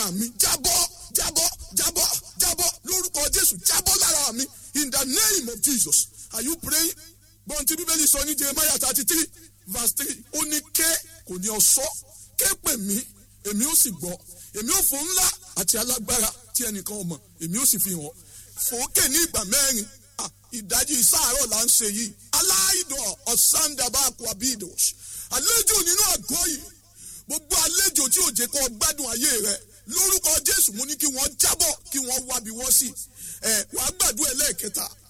lára mi jábọ́ jábọ́ jábọ́ jábọ́ lórúkọ jésù jábọ́ lára mi in the name of jesus are you praying gbọ́n tí bíbélì sọ ní jeremiah thirty three verse three ó ní ké kò ní ọ̀ṣọ́ ké pè mí èmi ó sì gbọ́ èmi ó fò ńlá àti alágbára tí ẹnìkan ò mọ̀ èmi ó sì fi hàn fòókè ní ìgbà mẹ́rin Ah, ìdajì sáàárọ̀ là ń ṣe yìí aláìdọ̀ ọ̀sándábàkú abidos àlejò nínú àgọ́ yìí gbogbo àlejò tí ò jẹ́ kó gbádùn ayé rẹ lórúkọ jésù mo ní kí wọ́n jábọ̀ kí wọ́n wábi wọ́n sí ẹ wàá gbàdúrà ẹlẹ́ẹ̀kẹta